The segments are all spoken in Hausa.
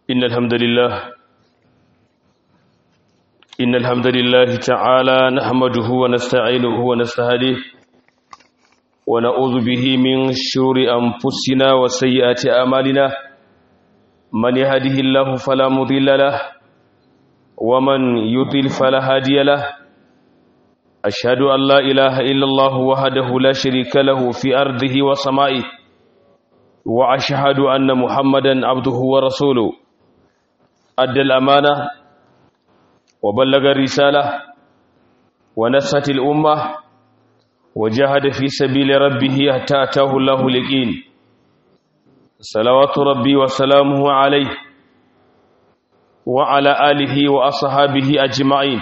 إن الحمد لله إن الحمد لله تعالى نحمده ونستعينه ونستهديه ونعوذ به من شرور أنفسنا وسيئات أعمالنا من يهده الله فلا مضل له ومن يضل فلا هادي له أشهد أن لا إله إلا الله وحده لا شريك له في أرضه وسمائه وأشهد أن محمدا عبده ورسوله أدى الأمانة وبلغ الرسالة ونصحت الأمة وجاهد في سبيل ربه حتى أتاه الله اليقين صلوات ربي وسلامه عليه وعلى آله وأصحابه أجمعين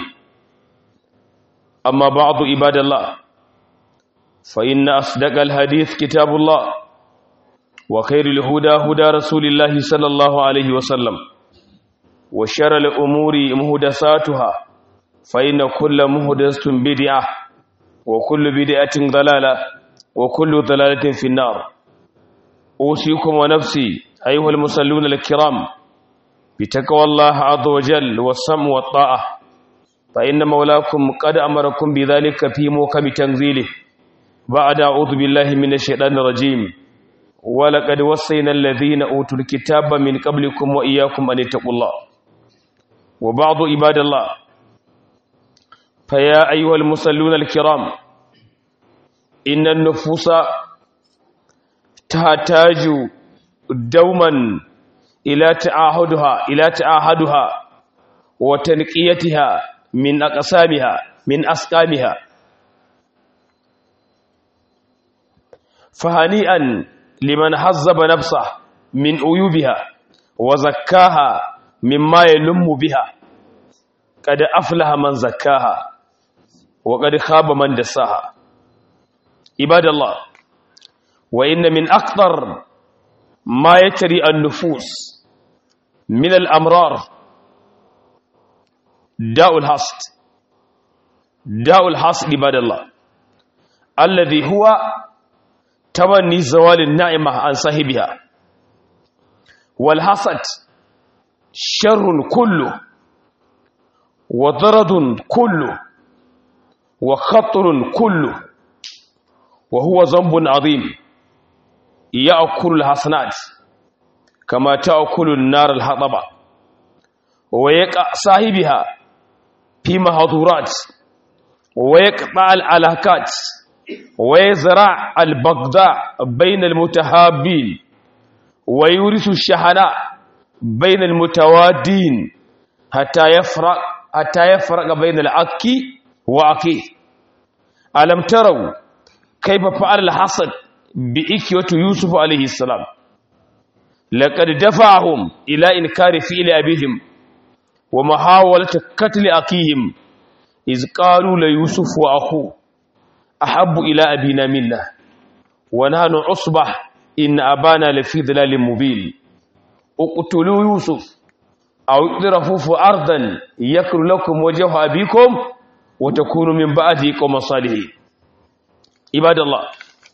أما بعض عباد الله فإن أصدق الحديث كتاب الله وخير الهدى هدى رسول الله صلى الله عليه وسلم وشر الأمور مهدساتها فإن كل مهدسة بدعة وكل بدعة ضلالة وكل ضلالة في النار أوصيكم ونفسي أيها المصلون الكرام بتقوى الله عز وجل والسمع والطاعة فإن مولاكم قد أمركم بذلك في موكب تنزيله بعد أعوذ بالله من الشيطان الرجيم ولقد وصينا الذين أوتوا الكتاب من قبلكم وإياكم أن اتقوا الله وبعض عباد الله فيا أيها المصلون الكرام إن النفوس تحتاج دوما إلى تعاهدها إلى تعاهدها وتنقيتها من أقسامها من أسقامها فهنيئا لمن حزب نفسه من عيوبها وزكاها مما يلم بها قد أفلح من زكاها وقد خاب من دساها عباد الله وإن من أكثر ما يتري النفوس من الأمرار داء الحسد داء الحسد عباد الله الذي هو تمني زوال النعمة عن صاحبها والحسد شر كله وضرد كله وخطر كله وهو ذنب عظيم يأكل الحسنات كما تأكل النار الحطبة ويقع صاحبها في محظورات ويقطع العلاقات ويزرع البغضاء بين المتهابين ويورث الشحناء بين المتوادين حتى يفرق حتى يفرق بين العكي وعكي ألم تروا كيف فعل الحسد بإكية يوسف عليه السلام لقد دفعهم إلى إنكار فعل أبيهم ومحاولة قتل أخيهم إذ قالوا ليوسف وأخوه أحب إلى أبينا منا ونحن عصبة إن أبانا لفي ظلال مبين اقتلوا يوسف أو اقترفوا في أرضا يكر لكم وجه أبيكم وتكونوا من بعده قوم صالحين عباد الله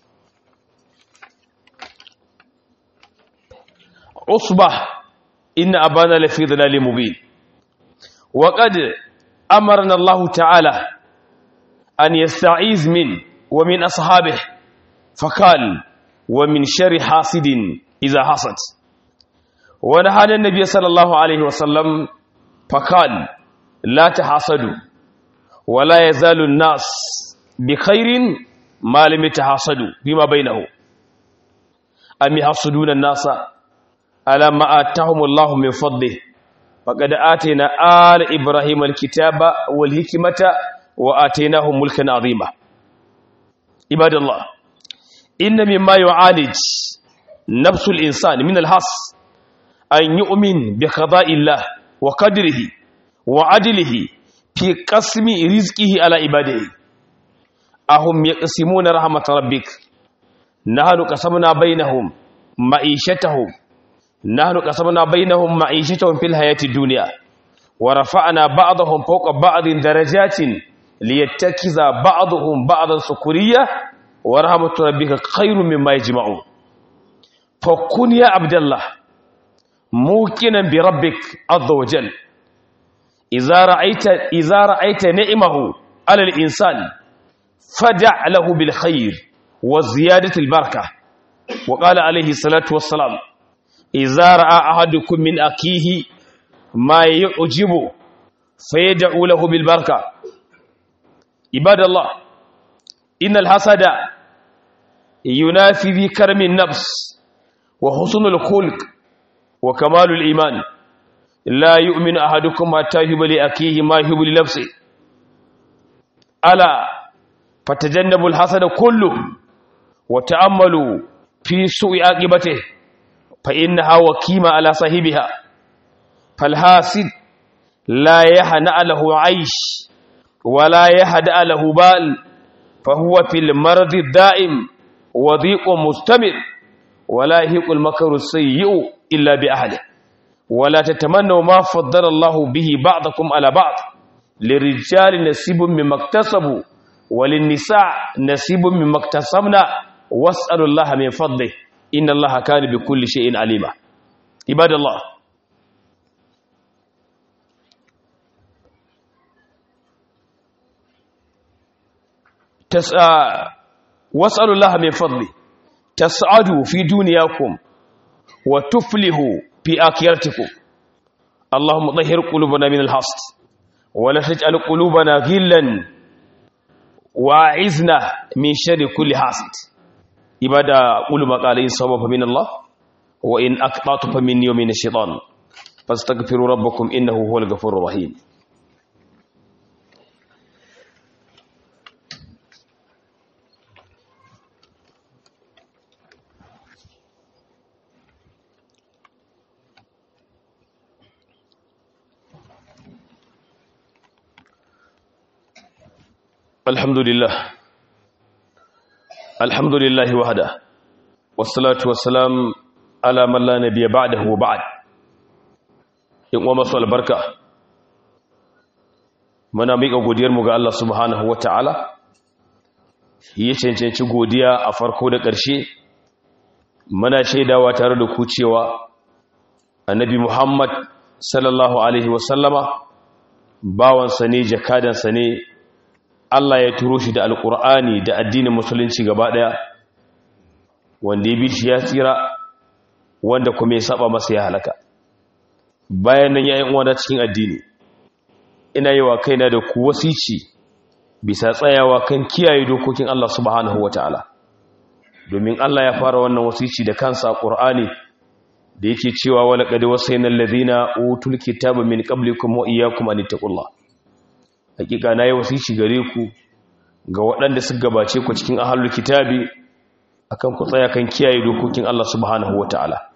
عصبة إن أبانا لفي ظلال مبين وقد أمرنا الله تعالى أن يستعيذ من ومن أصحابه فقال ومن شر حاسد إذا حسد ونهانا النبي صلى الله عليه وسلم فقال لا تحاسدوا ولا يزال الناس بخير ما لم يتحاسدوا فيما بينهم أم يحسدون الناس على ما آتاهم الله من فضله فقد آتينا آل إبراهيم الكتاب والحكمة وآتيناهم ملكا عظيما عباد الله إن مما يعالج نفس الإنسان من الحص أن يؤمن بقضاء الله وقدره وعدله في قسم رزقه على عباده أهم يقسمون رحمة ربك نحن قسمنا بينهم معيشتهم نحن قسمنا بينهم معيشتهم في الحياة الدنيا ورفعنا بعضهم فوق بعض درجات ليتكز بعضهم بعضا سكرية ورحمة ربك خير مما يجمعون فكن يا عبد الله موقنا بربك عز وجل إذا رأيت إذا رأيت نعمه على الإنسان فدع له بالخير وزيادة البركة وقال عليه الصلاة والسلام إذا رأى أحدكم من أخيه ما يعجبه فيدعو له بالبركة عباد الله إن الحسد ينافي بكرم النفس وحسن الخلق وكمال الإيمان لا يؤمن أحدكم حتى يحب لأخيه ما يحب لنفسه ألا فتجنبوا الحسد كله وتأملوا في سوء عاقبته فإنها وكيمة على صاحبها فالحاسد لا يهنأ له عيش ولا يهدأ له بال فهو في المرض الدائم وضيق مستمر ولا يهيق المكر السيء إلا بأهله ولا تتمنوا ما فضل الله به بعضكم على بعض للرجال نصيب مما اكتسبوا وللنساء نصيب مما اكتسبنا واسألوا الله من فضله إن الله كان بكل شيء عليما عباد الله تسعى واسألوا الله من فضله تسعدوا في دنياكم وتفلحوا في آخرتكم اللهم طهر قلوبنا من الحسد ولا تجعل قلوبنا غلا واعذنا من شر كل حاسد عبادة قل ما قال إن صواب فمن الله وإن أقطعت فمني ومن الشيطان فاستغفروا ربكم إنه هو الغفور الرحيم الحمد لله الحمد لله وحده والصلاة والسلام على من لا نبي بعده وبعد in uwa masu albarka muna miƙa godiyarmu ga Allah subhanahu wa ta'ala ya cancanci godiya a farko da ƙarshe muna shaidawa tare da ku cewa annabi Muhammad sallallahu alaihi wasallama bawansa ne jakadansa ne Allah ya turo shi da alƙur'ani da addinin musulunci gaba ɗaya wanda ya bi shi ya tsira wanda kuma ya saba masa ya halaka bayan nan yayin uwa cikin addini ina yi wa kaina da ku wasici bisa tsayawa kan kiyaye dokokin Allah subhanahu wataala domin Allah ya fara wannan wasici da kansa Qur'ani da yake cewa wala qad wasayna alladhina utul kitaba min qablikum wa iyyakum an taqullah hakika nayi wasici gare ku ga waɗanda suka gabace ku cikin ahlul kitabi akan ku tsaya kan kiyaye dokokin Allah subhanahu wataala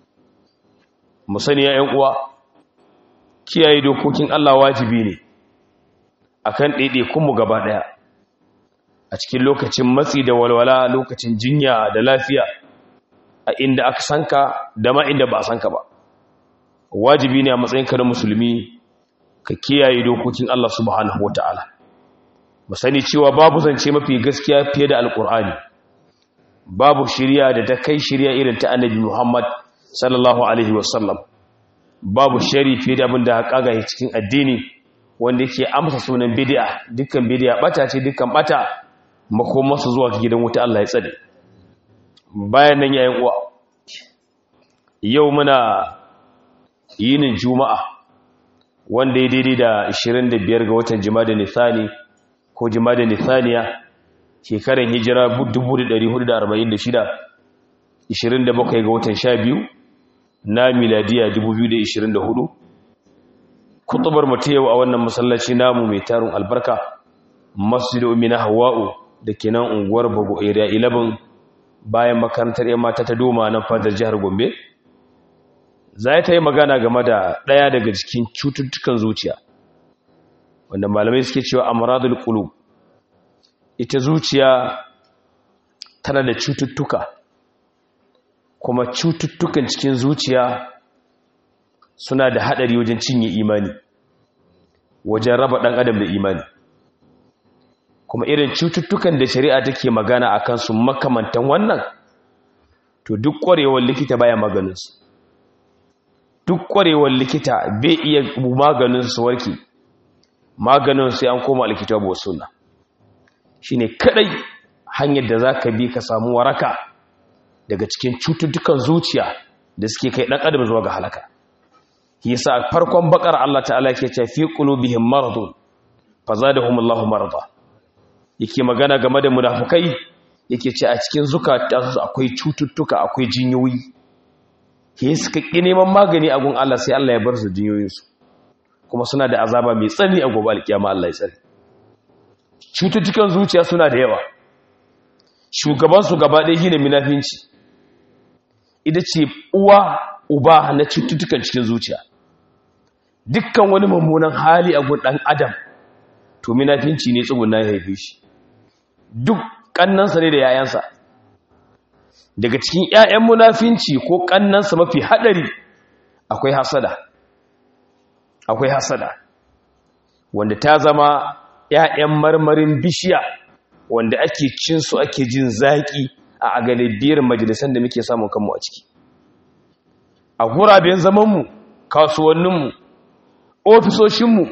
mu sani ya uwa kiyaye dokokin Allah wajibi ne akan ɗaiɗaikunmu gaba ɗaya a cikin lokacin matsi da walwala lokacin jinya da lafiya a inda aka sanka da ma inda ba a sanka ba wajibi ne a matsayinka na musulmi ka kiyaye dokokin Allah subhanahu wata'ala mu sani cewa babu zance mafi gaskiya fiye da alkur'ani babu shirya da ta kai shirya irin ta annabi Muhammad sallallahu alaihi wasallam babu shari fiye da abin da kaga cikin addini wanda yake amsa sunan bid'a dukkan bid'a bata ce dukkan bata makomarsu zuwa gidan wuta Allah ya tsade bayan nan yayin uwa yau muna yinin juma'a wanda ya daidai da 25 ga watan jumada nisani ko jumada nisaniya shekaran hijira 1446 27 ga watan 12 na miladiya 2024 kutubar mu yau a wannan masallaci namu mai tarin albarka masjidu umina hawa'u da ke nan unguwar bago area 11 bayan makarantar yan mata ta doma nan fadar jihar gombe za ta yi magana game da ɗaya daga cikin cututtukan zuciya wanda malamai suke cewa amradul qulub ita zuciya tana da cututtuka kuma cututtukan cikin zuciya suna da haɗari wajen cinye imani wajen raba ɗan adam da imani kuma irin cututtukan da shari'a take magana a kansu makamantan wannan to duk ƙwarewar likita baya maganinsu duk kwarewar likita bai iya maganin su warke maganin sai an koma alkitabu wa sunna shine kadai hanyar da zaka bi ka samu waraka daga cikin cututtukan zuciya da suke kai dan adam zuwa ga halaka yasa farkon bakar Allah ta'ala yake cewa fi qulubihim maradun fazadahumullahu marada yake magana game da munafukai yake ce a cikin zukatansu akwai cututtuka akwai jinyoyi ke suka ƙi neman magani a gun Allah sai Allah ya bar su jinyoyinsu kuma suna da azaba mai tsani a gobe alkiyama Allah ya tsare cututtukan zuciya suna da yawa shugabansu gaba ɗaya shine munafinci ita ce uwa uba na cututtukan cikin zuciya dukkan wani mummunan hali a gun ɗan adam to munafinci ne tsuguna ya haife shi duk kannansa ne da yayansa daga cikin yayan munafinci ko kannansa mafi hadari akwai hasada akwai hasada wanda ta zama yayan marmarin bishiya wanda ake cin su ake jin zaki a galibiyar majalisan da muke samun kanmu a ciki a guraben zamanmu kasuwanninmu ofisoshinmu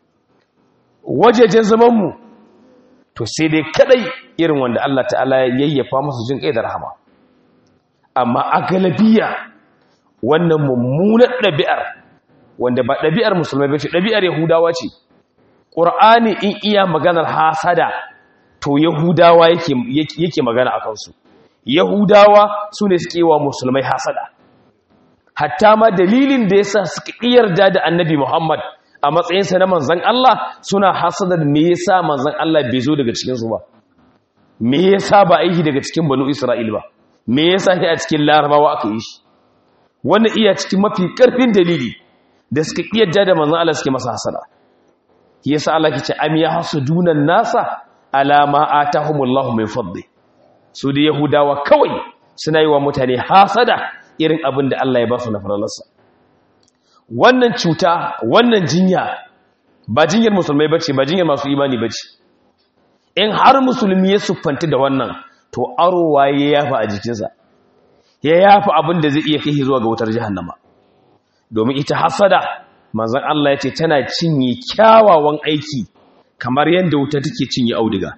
wajejen zamanmu to sai dai kadai irin wanda Allah ta'ala ya yayyafa musu jin kai da rahama amma a galabiya wannan mummunar ɗabi'ar wanda ba ɗabi'ar musulmai bace ɗabi'ar yahudawa ce ƙur'ani in iya maganar hasada to yahudawa yake yake magana akan su yahudawa su ne suke wa musulmai hasada hatta ma dalilin da yasa suka yarda da annabi Muhammad a matsayinsa na manzan Allah suna hasadar me yasa manzan Allah bai zo daga cikinsu ba me yasa ba aiki daga cikin banu Isra'il ba me yasa shi a cikin larabawa aka yi shi wannan iya cikin mafi karfin dalili da suka kiyarda da manzan Allah suke masa hasada shi yasa Allah ke ce am ya hasudunan nasa ala ma atahumullahu min fadli su da yahudawa kawai suna yi wa mutane hasada irin abin da Allah ya ba su na faralarsa wannan cuta wannan jinya ba jinyar musulmai bace ba jinyar masu imani bace in har musulmi ya siffanta da wannan to arowa ya yafa a jikinsa ya yafa abin da zai iya kai zuwa ga wutar jahannama domin ita hasada manzon Allah yace tana cinye kyawawan aiki kamar yadda wuta take cinye auduga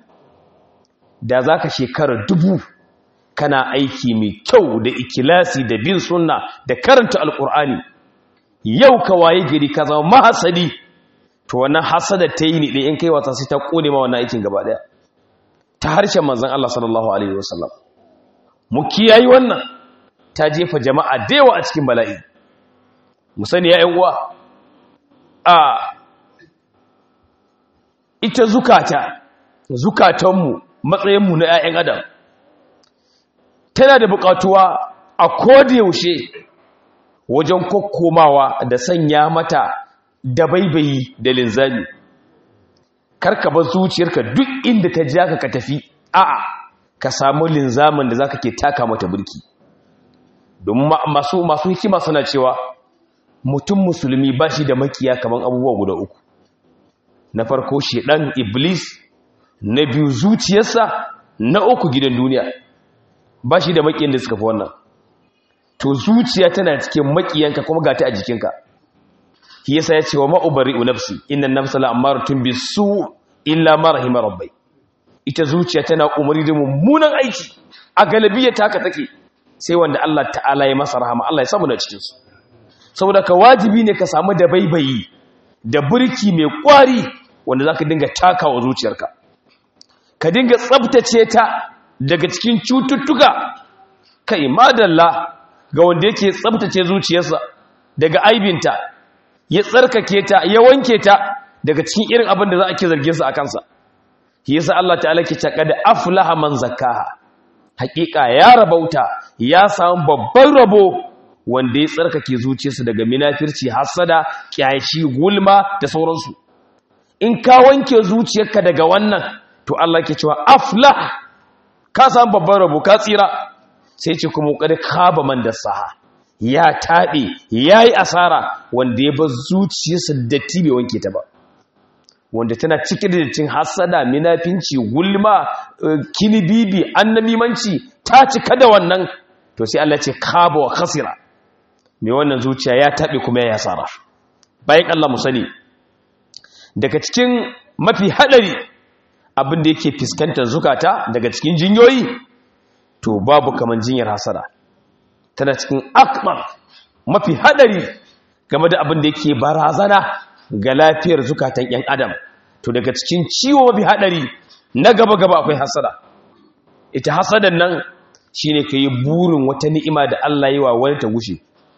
da zaka shekara dubu kana aiki mai kyau da ikilasi da bin sunna da karanta alkur'ani yau ka waye gari ka zama mahasadi to wannan hasada ta yi ne ɗaya in kai wata sai ta ƙone ma wannan aikin gaba ɗaya ta harshen manzan Allah sallallahu alaihi wasallam mu kiyayi wannan ta jefa jama'a da yawa a cikin bala'i mu sani ya ƴan uwa a ita zukata zukatanmu matsayinmu na ƴaƴan adam tana da buƙatuwa a koda yaushe wajen kokkomawa da sanya mata da baibayi da linzami karka bar zuciyarka duk inda ta ja ka tafi a'a ka samu linzamin da zaka ke taka mata burki domin masu masu hikima suna cewa mutum musulmi ba shi da makiya kaman abubuwa guda uku na farko shedan iblis na biyu zuciyarsa na uku gidan duniya ba shi da makiyan da suka fi wannan to zuciya tana cikin makiyanka kuma gata a jikinka shi yasa ya ce wa ma'ubari'u nafsi inna nafsa la'amaratun bisu illa ma rahima rabbai ita zuciya tana umari da mummunan aiki a galibiyar ta haka take sai wanda Allah ta'ala ya masa rahama Allah ya samu na cikin su saboda ka wajibi ne ka samu da baibayi da burki mai kwari wanda zaka dinga takawa zuciyarka ka dinga tsabtace ta daga cikin cututtuka kai madalla ga wanda yake tsabtace zuciyarsa daga aibinta ya tsarkake ta ya wanke ta daga cikin irin abin da za a ke zargin sa a kansa shi yasa Allah ta'ala ke cewa da aflaha man zakkaha hakika ya rabauta ya samu babban rabo wanda ya tsarkake zuciyarsa daga minafirci hasada kyashi gulma da sauransu in ka wanke zuciyarka daga wannan to Allah ke cewa aflah ka samu babban rabo ka tsira sai ce kuma kada kaba man da saha ya taɓe ya yi asara wanda ya ba zuciyarsa datti bai wanke ta ba wanda tana cike da cin hasada minafinci gulma kinibibi annamimanci ta cika da wannan to sai Allah ce kaba wa khasira mai wannan zuciya ya taɓe kuma ya yasara bayan Allah mu sani daga cikin mafi haɗari abin da yake fuskantar zukata daga cikin jinyoyi to babu kaman jinyar hasada tana cikin akbar mafi haɗari game da abin da yake barazana ga lafiyar zukatan 'yan adam to daga cikin ciwo mafi haɗari na gaba-gaba akwai hasada ita hasadan nan shine ka yi burin wata ni'ima da Allah yi wa wani ta gushe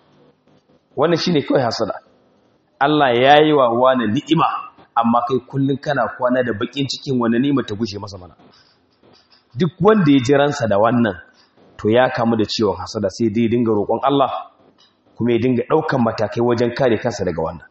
wannan shine kawai hasada Allah ya yi wa wani ni'ima amma kai kullum kana kwana da bakin cikin wani ni'ima ta gushe masa mana duk wanda ya ji ransa da wannan to ya kamu da ciwon hasada sai dai dinga roƙon Allah kuma ya dinga ɗaukan matakai wajen kare kansa daga wannan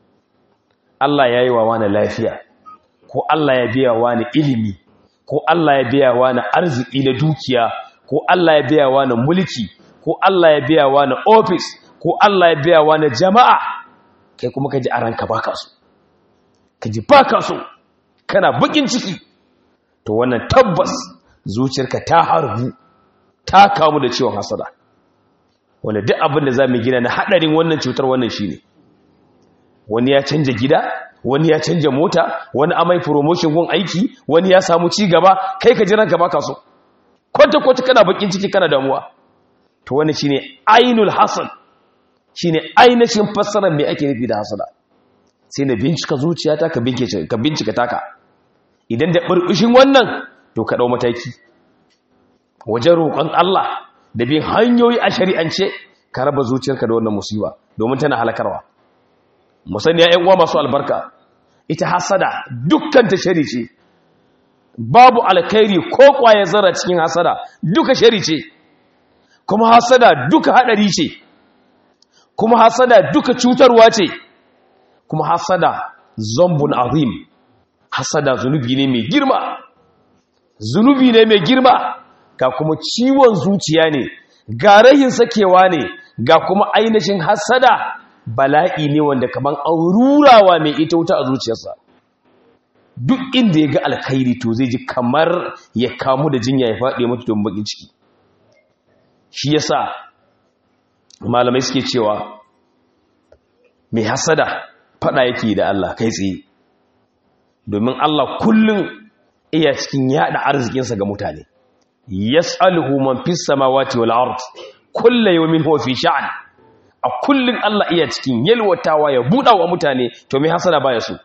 Allah ya yi wa wani lafiya ko Allah ya biya wani ilimi ko Allah ya biya wani arziki na dukiya ko Allah ya biya wani mulki ko Allah ya biya wani ofis ko Allah ya biya wani jama'a kai kuma ka ji a ranka baka so ka ji baka so kana bakin ciki to wannan tabbas zuciyarka ta harbu ta kamu da ciwon hasada wanda duk abin da za mu gina na haɗarin wannan cutar wannan shi ne wani ya canja gida wani ya canja mota wani amai promotion gun aiki wani ya samu ci gaba kai ka jiran ka baka so kwata kwata kana bakin ciki kana damuwa to wannan shine ainul hasad shine ainihin fassarar me ake nufi da hasada sai na bincika zuciyata ka bincike ka bincika taka idan da burbushin wannan to ka dau mataki wajen roƙon Allah da bin hanyoyi a shari'ance ka raba zuciyarka da wannan musiba domin tana halakarwa musani ya uwa masu albarka ita hasada dukkan ta shari ce babu alkhairi ko kwaye zara cikin hasada duka shari ce kuma hasada duka hadari ce kuma hasada duka cutarwa ce kuma hasada zambun azim hasada zunubi ne mai girma zunubi ne mai girma ga kuma ciwon zuciya ne ga rahin sakewa ne ga kuma ainihin hasada bala'i ne wanda kaman an rurawa mai ita wuta a zuciyarsa duk inda ya ga alkhairi to zai ji kamar ya kamu da jinya ya faɗi mutu don bakin ciki shi yasa malamai suke cewa mai hasada faɗa yake da Allah kai tsaye domin Allah kullum iya cikin yada arzikinsa ga mutane yas'aluhu man fis samawati wal ard kullu yawmin huwa fi sha'an a kullun Allah iya cikin yalwatawa ya buɗa wa mutane to me hasada baya so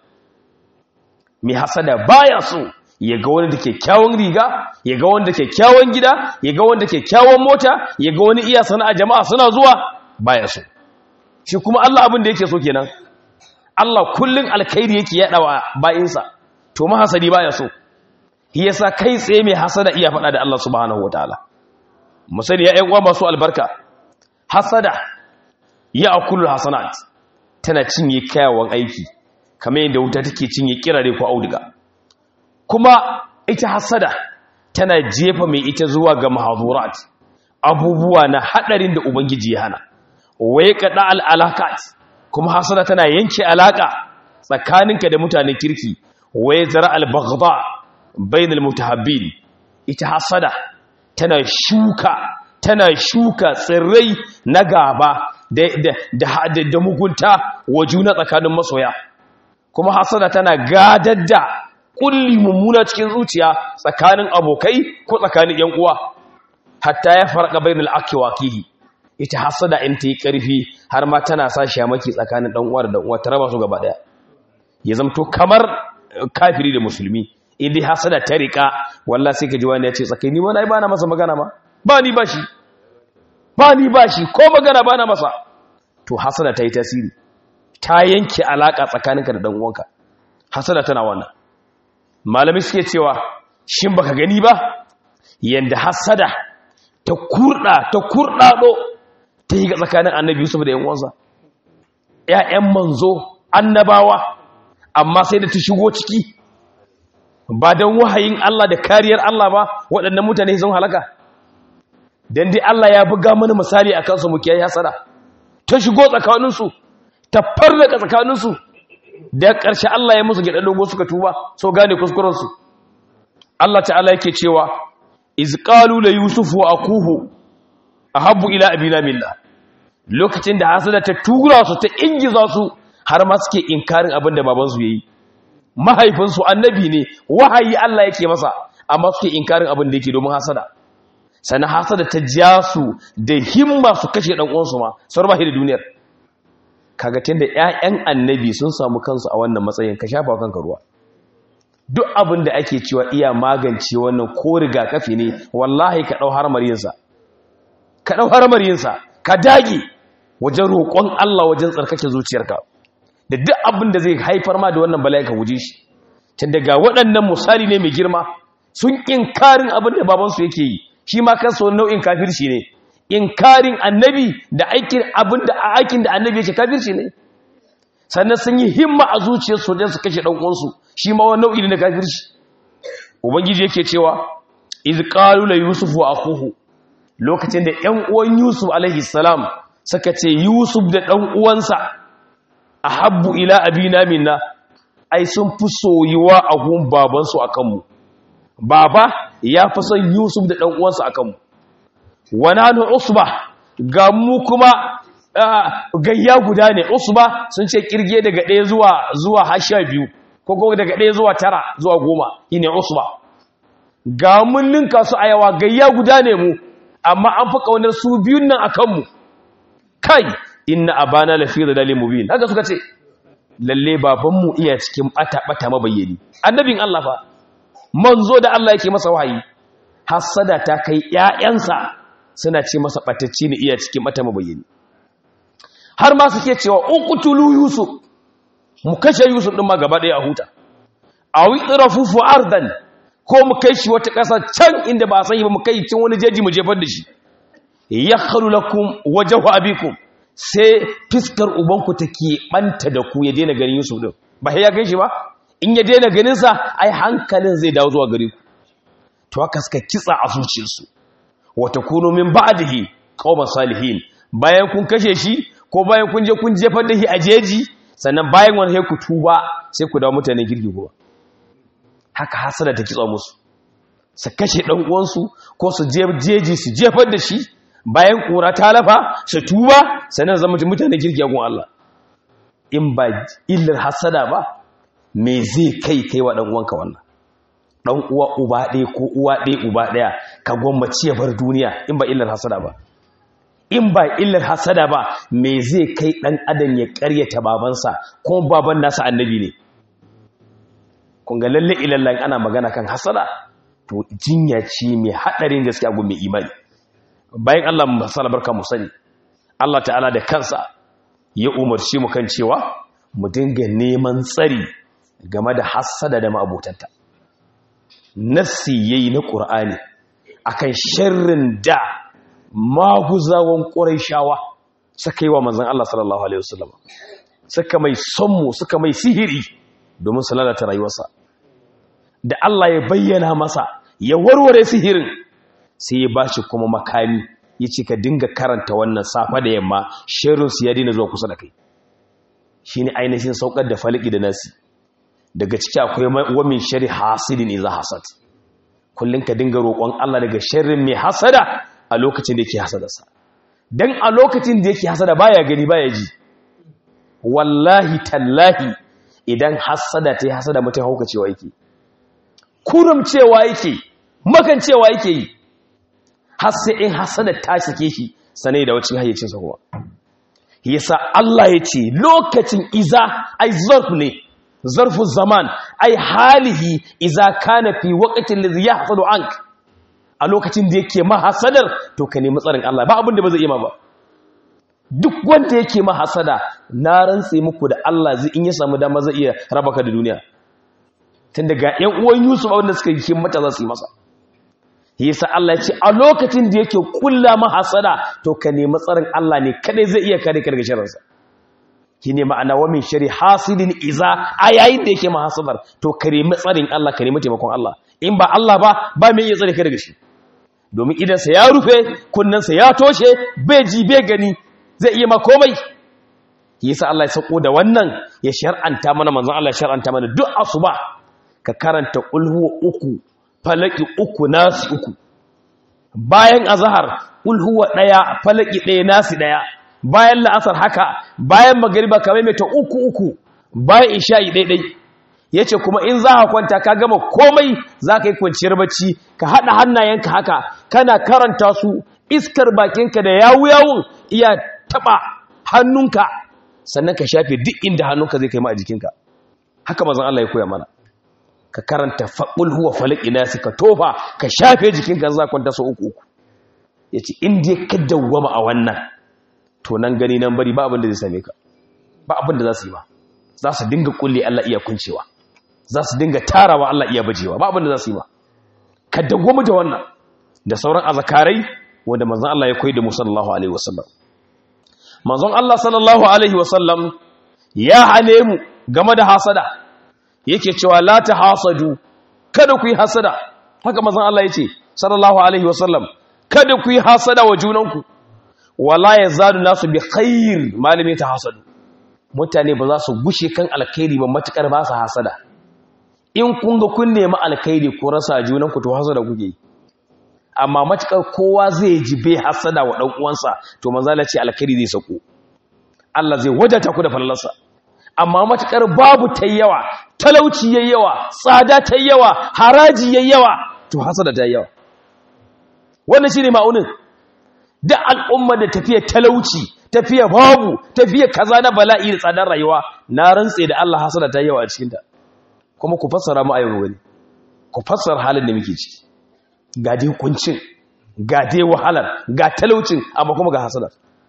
me hasada baya so ya ga wani da kyakkyawan riga ya ga wani da kyakkyawan gida ya ga wani da kyakkyawan mota ya ga wani iya sana'a jama'a suna zuwa baya so shi kuma Allah abin da yake so kenan Allah kullun alkhairi yake yadawa bayinsa to mahasadi baya so yasa kai tsaye mai hasada iya faɗa da Allah subhanahu wataala musali ya ƴan uwa masu albarka hasada ya akulul hasanat tana cinye kayawan aiki kamar yadda wuta take cinye kirare ko auduga kuma ita hasada tana jefa mai ita zuwa ga mahazurat abubuwa na hadarin da ubangiji ya hana waye kada al alakat kuma hasada tana yanke alaka tsakaninka da mutanen kirki waye zara al baghda bainal mutahabbin ita hasada tana shuka tana shuka tsirrai na gaba da da da mugunta wa juna tsakanin masoya kuma hasada tana gadar da kulli mummuna cikin zuciya tsakanin abokai ko tsakanin yan uwa hatta ya farqa bainal akhi wa akihi ita hasada in ta yi karfi har ma tana sa shamaki tsakanin dan uwa da dan uwa ta raba su gaba daya ya zamto kamar kafiri da musulmi indai hasada ta rika wallahi sai ka ji wani ya ce tsakani wani ai bana masa magana ma ba ni bashi ba ni bashi ko magana bana masa to hasada ta yi tasiri ta yanke alaka tsakaninka da dan uwanka hasada tana wannan malami suke cewa shin baka gani ba yanda hasada ta kurda ta kurdado ta yi ga tsakanin annabi Yusuf da yan uwansa ƴaƴan manzo annabawa amma sai da ta shigo ciki ba don wahayin Allah da kariyar Allah ba waɗannan mutane sun halaka dan dai Allah ya buga mana misali a kansu mu kiyaye hasada ta shigo tsakaninsu ta farraka tsakaninsu da ƙarshe Allah ya musu gida dogo suka tuba so gane kuskurensu Allah ta'ala yake cewa iz qalu la yusuf wa akuhu ahabbu ila abina minna lokacin da hasada ta tura su ta ingiza su har ma suke inkarin abin da babansu ya yi mahaifinsu annabi ne wahayi Allah yake masa amma suke inkarin abin da yake domin hasada sannan hasada ta ja su da himma su kashe dan uwansu ma sauran ba da duniyar kaga tunda ƴaƴan annabi sun samu kansu a wannan matsayin ka shafa kanka ruwa duk abin da ake cewa iya magance wannan ko rigakafi ne wallahi ka dau harmar yinsa ka dau harmar yinsa ka dage wajen roƙon Allah wajen tsarkake zuciyarka da duk abin da zai haifar ma da wannan bala'i ka guje shi tun daga waɗannan misali ne mai girma sun inkarin abin da babansu yake yi shi ma kansa wani nau'in kafirci ne inkarin annabi da aikin abin da aikin da annabi yake kafirci ne sannan sun yi himma a zuciyarsu wajen su kashe ɗan uwansu shi ma wani nau'i ne na kafirci ubangiji yake cewa iz qalu la yusuf wa akhuhu lokacin da ƴan uwan yusuf alaihi salam suka ce yusuf da ɗan uwansa ahabbu ila abina minna ai sun fi soyuwa a gun babansu a kanmu baba ya fi son yusuf da ɗan'uwansa a kanmu wananu usba ga mu kuma gayya guda ne usba sun ce kirge daga ɗaya zuwa zuwa hasha biyu ko kuma daga ɗaya zuwa tara zuwa goma shi ne usba ga mun ninka su a yawa gayya guda ne mu amma an fi ƙaunar su biyun nan a kanmu kai inna abana lafi da dalil mubin haka suka ce lalle babanmu iya cikin bata-bata mabayyani annabin Allah fa manzo da Allah yake masa wahayi hasada ta kai ƴaƴansa suna ce masa batacci ne iya cikin bata mabayyani har ma suke cewa uqtulu yusuf mu kashe yusuf din ma gaba ɗaya a huta aw itrafu ardan ko mu kai shi wata ƙasa can inda ba san ba mu kai cin wani jeji mu jefar da shi yakhlu lakum wajhu abikum sai fiskar ubanku take ɓanta da ku ya daina ganin Yusuf din ba ya gan shi ba in ya daina ganin sa ai hankalin zai dawo zuwa gare ku to haka suka kitsa a zuciyarsu wa takunu min ba'dihi qauman salihin bayan kun kashe shi ko bayan kun je kun jefar da shi a jeji sannan bayan wani sai ku tuba sai ku dawo mutanen girgi kuma haka hasada ta kitsa musu su kashe dan uwansu ko su je jeji su jefar da shi bayan kura ta lafa su tuba sannan zama mutane girgiyagun Allah in ba illar hasada ba me zai kai kai wa dan uwanka wannan dan uwa uba ɗaya ko uwa ɗaya uba ɗaya ka gwammaci ya bar duniya in ba illar hasada ba in ba illar hasada ba me zai kai dan adam ya ƙaryata babansa kuma baban nasa annabi ne kun ga lalle ilallan ana magana kan hasada to jinya ce mai hadarin gaskiya gun mai imani bayan Allah masala barka mu sani Allah ta'ala da kansa ya umarci mu kan cewa mu dinga neman tsari game da hassada da ma'abotanta nassi yayi na qur'ani akan sharrin da maguzawan quraishawa suka yi wa manzon Allah sallallahu alaihi wasallam suka mai sonmu suka mai sihiri domin su lalata rayuwarsa da Allah ya bayyana masa ya warware sihirin sai ya bashi kuma makami ya ce ka dinga karanta wannan safa da yamma shirinsu ya dina zuwa kusa da kai shi ne ainihin saukar da faliki da nasi daga ciki akwai wamin shari hasidin iza hasad kullum ka dinga roƙon Allah daga sharrin mai hasada a lokacin da yake hasadarsa don a lokacin da yake hasada baya gani baya ji wallahi tallahi idan hasada ta yi hasada mutum hauka cewa yake kurum cewa yake makan cewa yake yi har sai in hasada ta sake shi sanai da wacin hayyacinsa kuma yasa Allah ya ce lokacin iza ai zarf ne zarfu zaman ai halihi iza kana fi waqtin ladhi yahsadu ank a lokacin da yake mahasadar to ka nemi tsarin Allah ba abin da ba zai yi ma ba duk wanda yake mahasada na rantse muku da Allah zai in ya samu dama zai iya raba ka da duniya tun daga ƴan uwan Yusuf wanda suka yi mata za su yi masa yasa Allah ya ce a lokacin da yake kulla mahasada to ka nemi tsarin Allah ne kadai zai iya kare ka daga sharrinsa ki ne ma'ana wa min shari hasidin iza a yayin da yake mahasadar to ka nemi tsarin Allah ka nemi taimakon Allah in ba Allah ba ba mai iya tsare ka daga shi domin idansa ya rufe kunnensa ya toshe bai ji bai gani zai iya ma komai yasa Allah ya sako da wannan ya shar'anta mana manzon Allah ya shar'anta mana duk asuba ka karanta ulhu uku falaki uku nasi uku bayan azhar ulhuwa daya falaki daya nasi daya bayan la'asar haka bayan magariba ka maimaita uku uku bayan isha'i daidai yace kuma in za ka kwanta ka gama komai za ka yi kwanciyar bacci ka haɗa hannayenka haka kana karanta su iskar bakinka da yawu yawun iya taɓa hannunka sannan ka shafe duk inda hannunka zai kai ma a jikinka haka mazan Allah ya koya mana ka karanta faɓul huwa falak ina ka tofa ka shafe jikinka za kwanta su uku uku ya ce inda ka dawwama a wannan to nan gani nan bari ba abin da zai same ka ba abin da za su yi ba za su dinga kulle Allah iya kuncewa za su dinga tarawa Allah iya bajewa ba abin da za su yi ba ka dawwama da wannan da sauran azakarai wanda manzon Allah ya koyi da mu sallallahu alaihi wasallam manzon Allah sallallahu alaihi wasallam ya hane mu game da hasada yake cewa la ta hasadu kada ku yi hasada haka manzon Allah yace sallallahu alaihi wasallam kada ku yi hasada wa junanku wala yazadu nasu bi khair malami ta hasadu mutane ba za su gushe kan alkhairi ba matukar ba su hasada in kun ga kun nemi alkhairi ko rasa junanku to hasada kuke amma matukar kowa zai ji bai hasada wa dan uwansa to manzo Allah ce alkhairi zai sako Allah zai wadata ku da fallarsa amma matukar babu ta yawa talauci yayi yawa tsada ta yawa haraji yayi yawa to hasada ta yawa wannan shine ma'unin da al'umma da tafiya talauci tafiya babu tafiya kaza na bala'i da tsadar rayuwa na rantse da Allah hasada ta yawa a cikin ta kuma ku fassara mu ayyuka gani ku fassara halin da muke ciki ga dai kuncin ga dai wahalar ga talaucin amma kuma ga hasada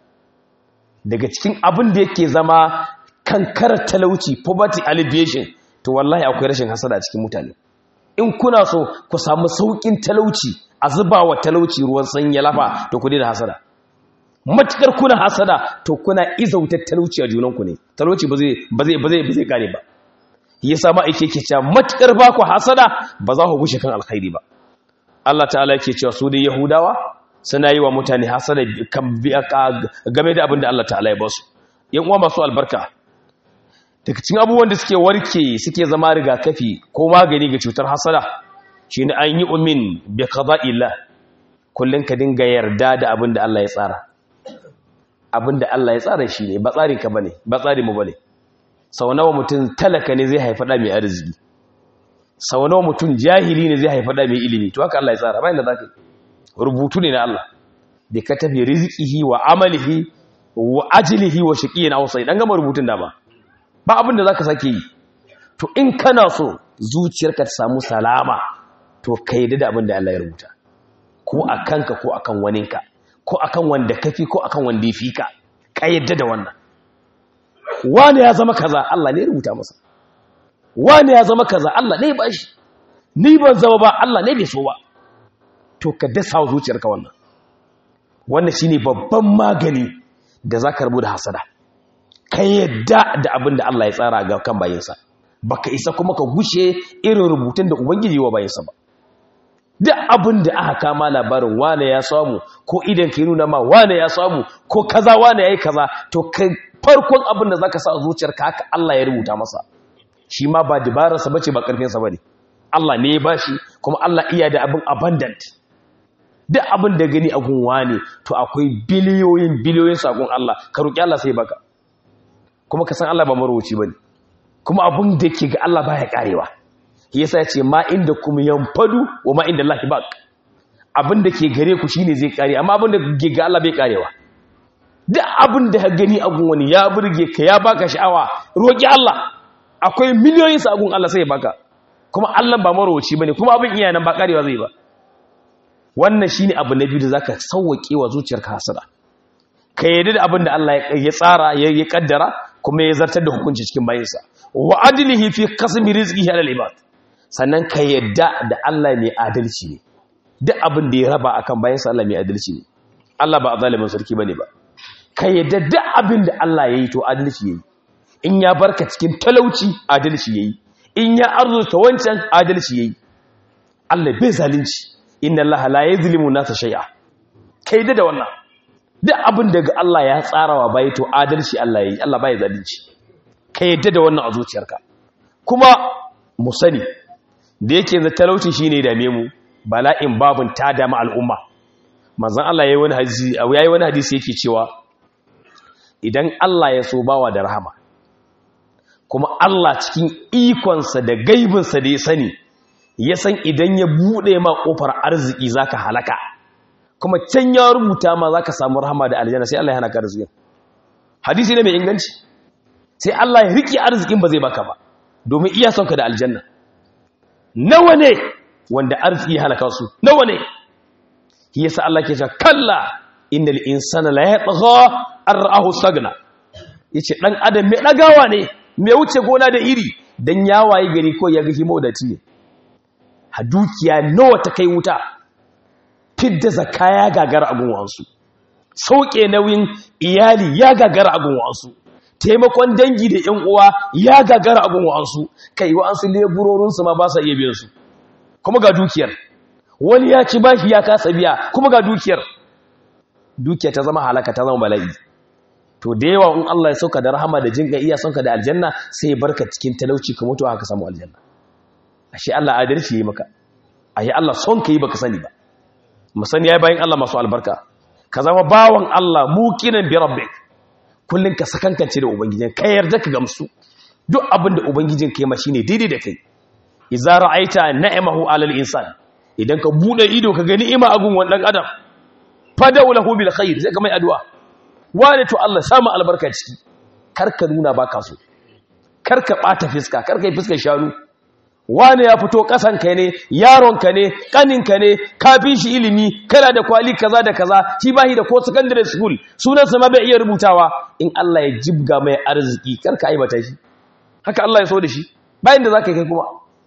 daga cikin abin da yake zama kankarar talauci poverty alleviation to wallahi akwai rashin hasada a cikin mutane in kuna so ku samu saukin talauci a zuba wa talauci ruwan sanyi lafa to ku da hasada matukar kuna hasada to kuna izautar talauci a junanku ne talauci ba zai ba zai ba zai ba zai kare ba yasa ma ake ke cewa matukar ba ku hasada ba za ku gushe kan alkhairi ba Allah ta'ala yake cewa su da yahudawa suna yi wa mutane hasada game da abin da Allah ta'ala ya ba su yan uwa masu albarka daga cikin abubuwan da suke warke suke zama rigakafi ko magani ga cutar hasada shine an yi umin bi qada'illah kullun ka dinga yarda da abin da Allah ya tsara abin da Allah ya tsara shi ne ba tsarin ka bane ba tsarin mu bane sau nawa mutum talaka ne zai haifa da mai arziki sau nawa mutum jahili ne zai haifa da mai ilimi to haka Allah ya tsara bayan da zaka rubutu ne na Allah da ka tafi rizqihi wa amalihi wa ajlihi wa shaqiyin aw sai dan gama rubutun da ba ba abin da zaka sake yi to in kana so zuciyarka ta samu salama to ka yi da abin da Allah ya rubuta ko a kanka ko a kan waninka ko a kan wanda kafi ko a kan wanda ya fi ka ka yadda da wannan wani ya zama kaza Allah ne ya rubuta masa wani ya zama kaza Allah ne ba shi ni ban zama ba Allah ne bai so ba to ka dasa zuciyarka wannan wannan shine babban magani da zaka rubu da hasada ka yadda da abin da Allah ya tsara ga kan bayinsa baka isa kuma ka gushe irin rubutun da ubangiji wa bayinsa ba duk abin da aka kama labarin wane ya samu ko idan ka nuna ma wane ya samu ko kaza wane ya yi kaza to kai farkon abin da zaka sa a zuciyarka haka Allah ya rubuta masa shi ma ba dabararsa bace ba karfinsa bane Allah ne ya bashi kuma Allah iya da abin abundant duk abin da gani a gun wane to akwai biliyoyin biliyoyin sakon Allah ka roki Allah sai baka kuma ka san Allah ba marwaci bane kuma abin da ke ga Allah baya karewa yasa ce ma inda kuma yanfadu wa ma inda Allah baq abin da ke gare ku shine zai kare amma abin da ke ga Allah bai karewa duk abin da ka gani a gun wani ya burge ka ya baka sha'awa roki Allah akwai miliyoyin sa gun Allah sai ya baka kuma Allah ba marwaci bane kuma abin iya nan ba karewa zai ba wannan shine abu na biyu da zaka sauwake wa zuciyarka hasada ka yarda da abin da Allah ya tsara ya kaddara kuma ya zartar da hukunci cikin bayinsa wa adlihi fi qasmi rizqihi ala al-ibad sannan ka yadda da Allah mai adalci ne duk abin da ya raba akan bayinsa Allah mai adalci ne Allah ba zalimin sarki bane ba ka yadda duk abin da Allah yayi to adalci yayi in ya barka cikin talauci adalci yayi in ya arzuta wancan adalci yayi Allah bai zalunci inna Allah la yuzlimu nasa shay'a kai da wannan duk abin daga Allah ya tsarawa bai to adalci Allah yayi Allah bai zalunci ka yadda da wannan a zuciyarka kuma mu sani da yake da talauci shine dame mu bala'in babun ta dama al'umma manzon Allah yayi wani hadisi yayi wani hadisi yake cewa idan Allah ya so bawa da rahama kuma Allah cikin ikonsa da gaibinsa da ya sani ya san idan ya buɗe ma ƙofar arziki za ka halaka kuma can ya rubuta ma za ka samu rahama da aljanna sai Allah ya hana ka arzikin hadisi ne mai inganci sai Allah ya riƙe arzikin ba zai baka ba domin iya son ka da aljanna nawa ne wanda arziki ya halaka su nawa ne shi yasa Allah ke cewa kalla innal insana la yatgha an ra'ahu stagna yace dan adam mai dagawa ne mai wuce gona da iri dan yawaye gari ko ya ga himo da tiye ha dukiya nawa ta kai wuta fidda zakaya gagara abun wansu sauke nauyin iyali ya gagara abun wansu taimakon dangi da ‘yan uwa ya gagara abin wa'ansu kai wa'ansu leburorinsu ma ba sa iya biyan su kuma ga dukiyar wani ya ci bashi ya kasa biya kuma ga dukiyar dukiyar ta zama halaka ta zama bala'i to da yawa in Allah ya sauka da rahama da jinga iya sauka da aljanna sai ya barka cikin talauci ka mutu haka samu aljanna ashe Allah adalci yi maka ashe Allah son ka yi baka sani ba mu sani yayi bayan Allah masu albarka ka zama bawan Allah muqinan bi rabbik kullum ka sakankance da ubangijin ka yarda ka gamsu duk abin da ubangijin ka yi mashi ne daidai da kai idza ra'aita na'amahu 'alal insan idan ka bude ido ka gani ima agun wannan adam fadau lahu bil khair sai ka mai addu'a wani to Allah samu albarka ciki kar ka nuna baka so kar ka bata fiska kar ka yi fiskar shanu wani ya fito kasan ka ne yaron ka ne kanin ka ne kafin shi ilimi kana da kwali kaza da kaza shi bahi da ko secondary school sunan sa ma bai iya rubutawa in Allah ya jibga mai arziki kar ka aibata shi haka Allah ya so da shi bayan da zaka kai kuma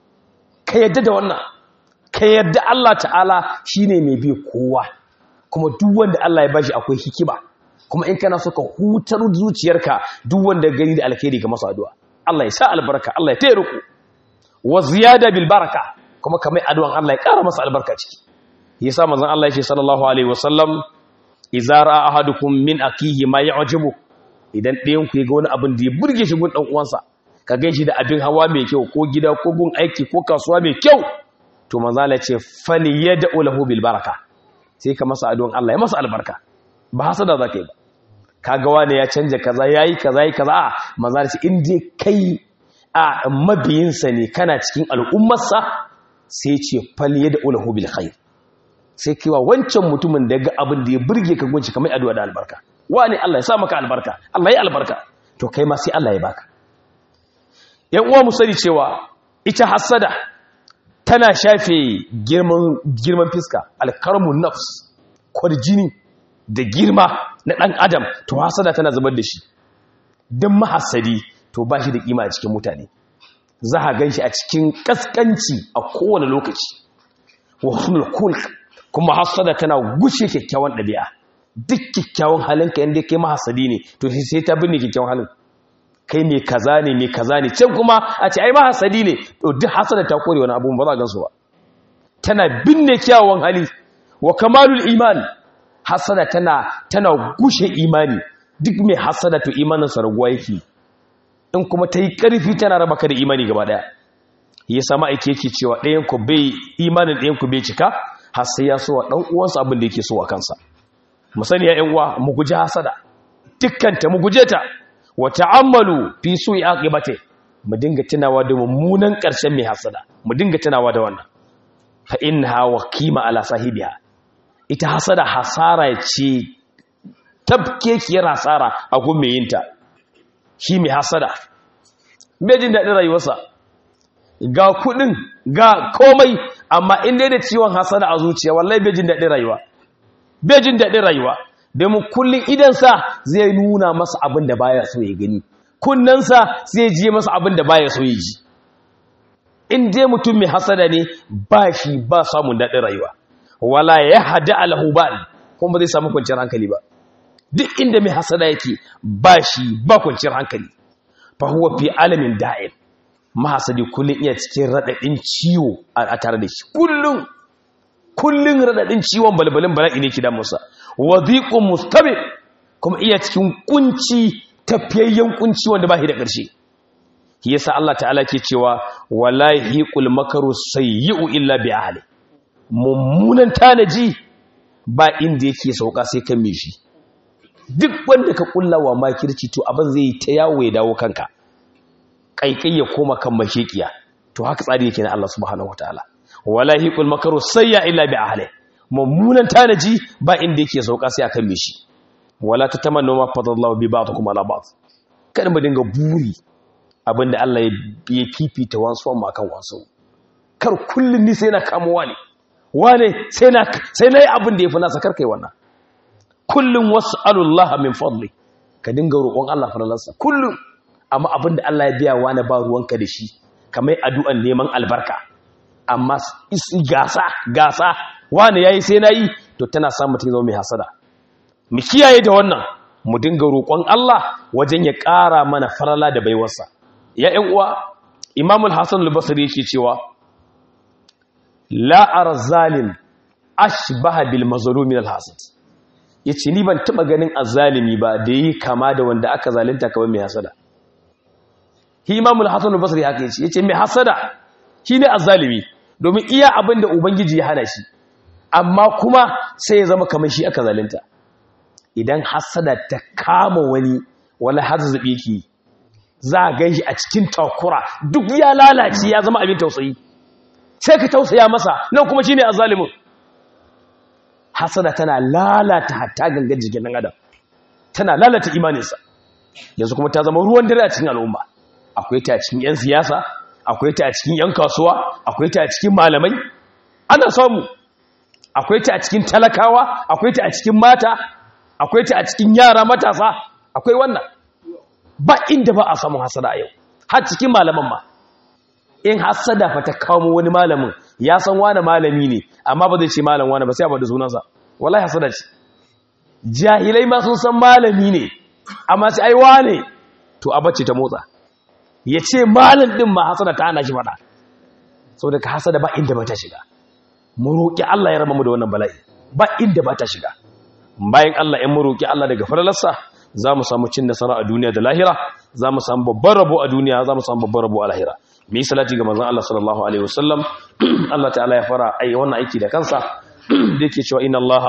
ka yadda da wannan ka yadda Allah ta'ala shine mai bi kowa kuma duk wanda Allah ya bashi akwai hikima kuma in kana so ka hutar zuciyarka duk wanda gani da alkhairi ga masa addu'a Allah ya sa albarka Allah ya taya ruku wa ziyada bil baraka kuma kamar addu'an Allah ya ƙara masa albarka ciki yasa manzon Allah ya ce sallallahu alaihi wasallam idza ra'a ahadukum min akihi ma ya'jibu idan ɗayan ku ya ga wani abin da ya burge shi gun dan uwansa ka ganshi da abin hawa mai kyau ko gida ko gun aiki ko kasuwa mai kyau to manzon Allah ya ce fali yad'u lahu bil baraka sai ka masa addu'an Allah ya masa albarka ba hasada zaka yi ba kaga wani ya canja kaza yayi kaza yayi kaza a manzon Allah in dai kai a mabiyinsa ne kana cikin al'ummarsa sai ce faliye da ulahu bil khair sai kewa wancan mutumin da ga abin da ya burge ka gunci kamar addu'a da albarka wani Allah ya sa maka albarka Allah ya albarka to kai ma sai Allah ya baka yan uwa mu sani cewa ita hasada tana shafe girman girman fiska alkarmun nafs kwarjini da girma na dan adam to hasada tana zubar da shi dan mahassadi to ba shi da kima a cikin mutane za a gan shi a cikin kaskanci a kowane lokaci wa husnul kulk kuma hasada tana gushe kyakkyawan ɗabi'a duk kyakkyawan halinka yadda kai mahasadi ne to sai ta binne kyakkyawan halin kai mai kaza ne mai kaza ne can kuma a ce ai mahasadi ne to duk hasada ta kore wani abu ba za a gansu ba tana binne kyawawan hali wa kamalul iman hasada tana tana gushe imani duk mai hasada to imaninsa raguwa yake in kuma ta yi ƙarfi tana raba ka da imani gaba ɗaya ya sama aiki yake cewa ɗayanku bai imanin ɗayanku bai cika har sai ya so wa ɗan uwansa abin da yake so wa kansa mu sani ya uwa mu guji hasada dukkanta mu guje ta wa ta'ammalu fi su'i aqibati mu dinga tunawa da mummunan ƙarshen mai hasada mu dinga tunawa da wannan fa innaha waqima ala sahibiha ita hasada hasara ce tabkekiyar hasara a gun mai yinta shi mai hasada bai jin daɗin rayuwarsa ga kuɗin ga komai amma inda da ciwon hasada a zuciya wallahi bai jin daɗin rayuwa bai jin daɗin rayuwa domin kullum idansa zai nuna masa abin da baya so ya gani kunnensa zai ji masa abin da baya so ya ji in dai mutum mai hasada ne ba shi ba samun daɗin rayuwa wala ya hada alhubal kuma ba zai samu kwanciyar hankali ba duk inda mai hasada yake ba shi ba kwanciyar hankali fa huwa fi alamin da'im mahasadi kullun iya cikin radadin ciwo a tare da shi kullun kullun radadin ciwon balbalin bala'i ne ki da musa wadhiqun mustabir kuma iya cikin kunci tafiyayyen kunci wanda ba shi da ƙarshe shi yasa Allah ta'ala ke cewa wala hiqul makaru sayyi'u illa bi ahli mummunan tanaji ba inda yake sauka sai kan mishi duk wanda ka kullawa makirci to abin zai yi ta yawo ya dawo kanka kaikai ya koma kan mashekiya to haka tsari yake na Allah subhanahu wataala wala hiqul makaru sayya illa bi ahli mummunan tanaji ba inda yake sauka sai akan me shi wala tatamannu ma fadallahu bi ba'dikum ala ba'd kada mu dinga buri abinda Allah ya fifita wasu amma kan wasu kar kullun ni sai na kamo wani wane sai na sai nayi abin da yafi nasa kar kai wannan kullun was'alullaha min fadli ka dinga roƙon Allah faralansa kullun amma abinda Allah ya biya wani ba ruwanka da shi kamar addu'an neman albarka amma isi gasa gasa wani yayi sai nayi to tana samu mutum zama mai hasada mu kiyaye da wannan mu dinga roƙon Allah wajen ya ƙara mana farala da baiwarsa ya ƴan uwa Imam al-Hasan al-Basri yake cewa la arzalim ashbaha bil mazlumi al-hasad yace ni ban taba ganin azzalimi ba da yi kama da wanda aka zalunta kamar mai hasada shi Imam al-Hasan al-Basri haka yace yace mai hasada shine azzalimi domin iya abinda ubangiji ya hana shi amma kuma sai ya zama kamar shi aka zalunta idan hasada ta kama wani wala hazzabi ki za a ganshi a cikin takura duk ya lalace ya zama abin tausayi sai ka tausaya masa nan kuma shine azzalimin hasada tana lalata hatta gangan jikin dan adam tana lalata imaninsa yanzu kuma ta zama ruwan dare a cikin al'umma akwai ta a cikin yan siyasa akwai ta a cikin yan kasuwa akwai ta a cikin malamai ana samu akwai ta a cikin talakawa akwai ta a cikin mata akwai ta a cikin yara matasa akwai wannan ba inda ba a samun hasada a yau har cikin malaman ma in hasada fa ta kawo wani malamin ya san wani malami ne amma ba zai ce malam wani ba sai a bada sunansa wallahi hasada ce jahilai ma sun san malami ne amma sai ai wane to a bacce ta motsa ya ce malam din ma hasada ta hana shi fada saboda ka hasada ba inda ba ta shiga mu roƙi Allah ya raba mu da wannan bala'i ba inda ba ta shiga bayan Allah in mu roƙi Allah daga falalarsa za mu samu cin nasara a duniya da lahira za mu samu babban rabo a duniya za mu samu babban rabo a lahira mu yi salati ga manzon Allah sallallahu alaihi wasallam Allah ta'ala ya fara ai wannan aiki da kansa da yake cewa inna Allah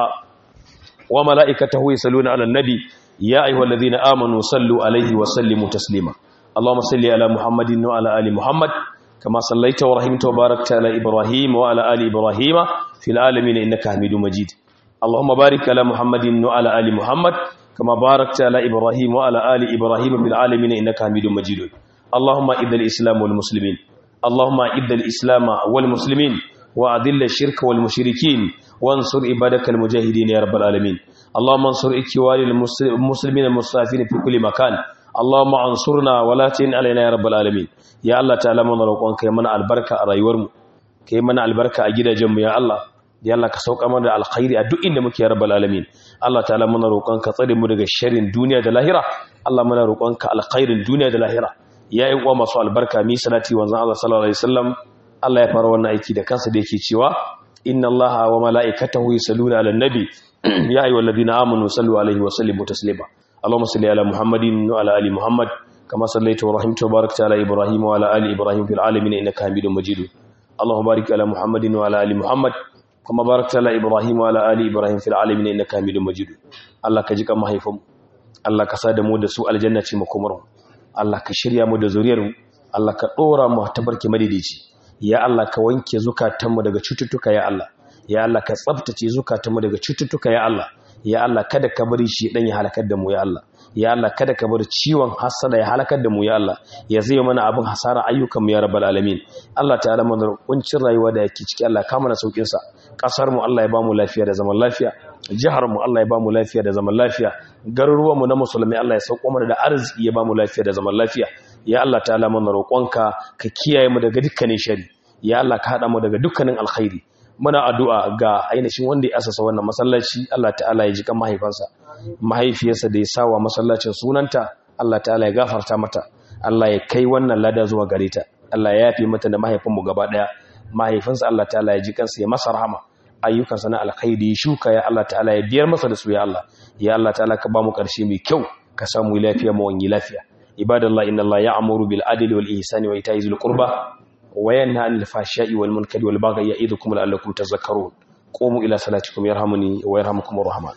wa mala'ikatahu yusalluna 'alan nabi ya ayyuhalladhina amanu sallu alaihi wa sallimu taslima اللهم صل على محمد وعلى ال محمد كما صليت ورحمت وباركت على إبراهيم وعلى آل إبراهيم في العالمين إنك حميد مجيد اللهم بارك على محمد وعلى آل محمد كما باركت على إبراهيم وعلى آل إبراهيم في العالمين إنك حميد مجيد اللهم إذ الإسلام والمسلمين اللهم إذ الإسلام والمسلمين وأذل الشرك والمشركين وانصر عبادك المجاهدين يا رب العالمين اللهم انصر إخواني المسلمين المستضعفين في كل مكان اللهم انصرنا ولا تن علينا يا رب العالمين ya Allah ta'ala mana roƙonka ya mana albarka a rayuwarmu ka yi mana albarka a gidajenmu ya Allah ya Allah ka sauka mana da alkhairi a duk inda muke ya rabbal alamin Allah ta'ala mana roƙonka tsare mu daga sharrin duniya da lahira Allah mana roƙonka alkhairin duniya da lahira ya yi uwa masu albarka mi salati wanzan Allah sallallahu alaihi wasallam Allah ya fara wannan aiki da kansa da yake cewa inna Allah wa mala'ikatahu yusalluna 'alan nabi ya ayyuhalladhina amanu sallu alaihi wa sallimu taslima اللهم صل على محمد وعلى ال محمد كما صليت ورحمت وباركت على إبراهيم وعلى آل إبراهيم في العالمين إنك حميد مجيد اللهم بارك على محمد وعلى آل محمد كما باركت على إبراهيم وعلى آل إبراهيم في العالمين إنك حميد مجيد الله كجيك ما هيفم الله كساد مو da su aljanna ce makomar Allah ka shirya mu da zuriyar mu Allah ka dora mu tabarki madidici ya Allah ka wanke zukatanmu daga cututtuka ya Allah ya Allah ka tsaftace zukatanmu daga cututtuka ya Allah ya Allah kada ka bari shi dan ya halakar da mu ya Allah ya Allah kada ka bar ciwon hasada ya halakar da mu ya Allah ya zai mana abin hasara ayyukan mu ya rabbal alamin Allah ta'ala mana kuncin rayuwa da yake ciki Allah ka mana saukin sa kasar mu Allah ya ba mu lafiya da zaman lafiya jihar mu Allah ya ba mu lafiya da zaman lafiya garuruwan mu na musulmi Allah ya sauko mana da arziki ya ba mu lafiya da zaman lafiya ya Allah ta'ala mana roƙonka ka kiyaye mu daga dukkanin shari ya Allah ka hada mu daga dukkanin alkhairi muna addu'a ga ainihin wanda ya asasa wannan masallaci Allah ta'ala ya ji kan mahaifansa mahaifiyarsa da ya sawa masallacin sunanta Allah ta'ala ya gafarta mata Allah ya kai wannan lada zuwa gare ta Allah ya yafe mata da mahaifinmu gaba daya mahaifinsa Allah ta'ala ya ji kansa ya masa rahama ayyukansa na alkhairi ya shuka ya Allah ta'ala ya biyar masa da su ya Allah ya Allah ta'ala ka ba mu karshe mai kyau ka samu lafiya mu wani lafiya ibadallah inna Allah ya'muru bil adli wal ihsani wa ita'i zil qurba وينهى عن الفحشاء والمنكر والبغي يعظكم لعلكم تذكرون قوموا إلى صلاتكم يرحمني ويرحمكم الرحمن